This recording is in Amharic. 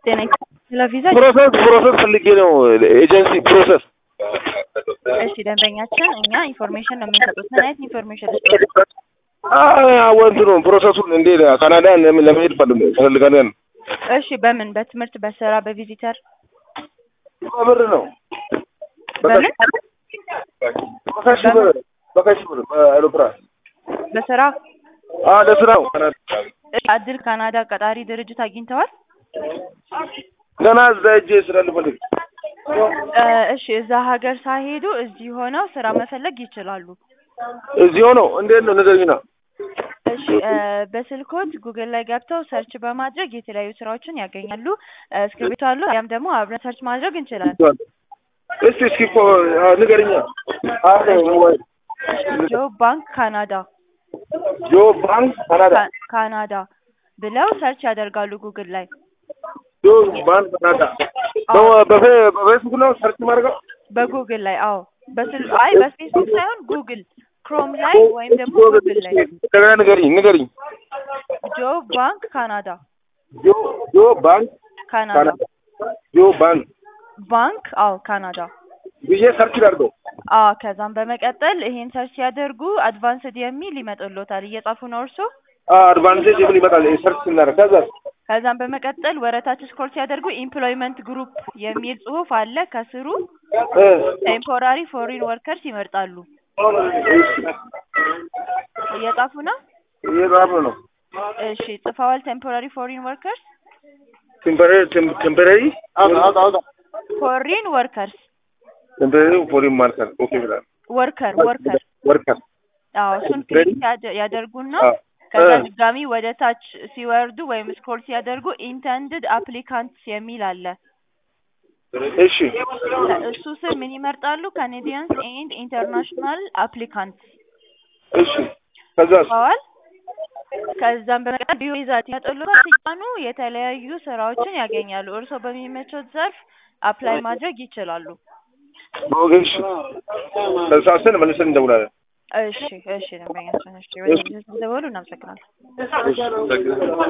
ጤና ለቪዛ ፕሮሰስ ፕሮሰስ ፈልጌ ነው ኤጀንሲ ፕሮሰስ እሺ ደንበኛችን እኛ ኢንፎርሜሽን ነው የምንሰጡት ምን አይነት ኢንፎርሜሽን ልስጥ ወንት ነው ፕሮሰሱን እንዴ ካናዳ ለመሄድ ፈልጋለን እሺ በምን በትምህርት በስራ በቪዚተር በብር ነው በምን በካሽ ብር በካሽ ብር በአይሮፕላን በስራ አዎ ለስራ ነው አድል ካናዳ ቀጣሪ ድርጅት አግኝተዋል ገና እዛ ሄጄ ስራ ልፈልግ እሺ እዛ ሀገር ሳይሄዱ እዚህ ሆነው ስራ መፈለግ ይችላሉ እዚህ ሆነው እንዴት ነው ንገሪና እሺ በስልኮት ጉግል ላይ ገብተው ሰርች በማድረግ የተለያዩ ስራዎችን ያገኛሉ እስክሪብቶ አሉ ያም ደግሞ አብረን ሰርች ማድረግ እንችላለን እስቲ እስኪ እኮ ንገሪኛ አለ ሞባይል ጆ ባንክ ካናዳ ጆ ባንክ ካናዳ ካናዳ ብለው ሰርች ያደርጋሉ ጉግል ላይ ጆ ባንክ ካናዳ በፌስቡክ ነው ሰርች ማድረገው በጉግል ላይ አዎ በስል አይ በፌስቡክ ሳይሆን ጉግል ክሮም ላይ ወይም ደግሞ ጉግል ላይ እንደገና ንገሪኝ ንገሪኝ ጆ ባንክ ካናዳ ጆ ጆ ባንክ ካናዳ ጆ ባንክ ባንክ አዎ ካናዳ ብዬ ሰርች ላድርገው አዎ ከዛም በመቀጠል ይሄን ሰርች ሲያደርጉ አድቫንስድ የሚል ይመጡልዎታል እየጻፉ ነው እርሶ አድቫንቴጅ ምን ይመጣል ሰርች ስናደርግ ከዛ ከዛም በመቀጠል ወረታች ስክሮል ሲያደርጉ ኢምፕሎይመንት ግሩፕ የሚል ጽሁፍ አለ ከስሩ ቴምፖራሪ ፎሪን ወርከርስ ይመርጣሉ እየጻፉ ነው እየጻፉ ነው እሺ ጽፈዋል ቴምፖራሪ ፎሪን ወርከርስ ቴምፖራሪ ቴምፖራሪ ፎሪን ወርከርስ ቴምፖራሪ ፎሪን ማርከር ኦኬ ብላል ወርከር ወርከር ወርከር አዎ እሱን ክሊክ ያደርጉና ከዛ ድጋሚ ወደ ታች ሲወርዱ ወይም ስክሮል ሲያደርጉ ኢንተንድድ አፕሊካንትስ የሚል አለ እሺ እሱ ስር ምን ይመርጣሉ ካኔዲያንስ ኤንድ ኢንተርናሽናል አፕሊካንትስ እሺ ከዛስ ዋል ከዛም በመቀጠል ቪዛ ይመጡልዎታል ሲጫኑ የተለያዩ ስራዎችን ያገኛሉ እርስዎ በሚመቾት ዘርፍ አፕላይ ማድረግ ይችላሉ ኦኬ እሺ ተሳስን መልሰን እንደውላለን እሺ እሺ ደንበኛችን እሺ ወደ ደወሉ እናመሰግናለን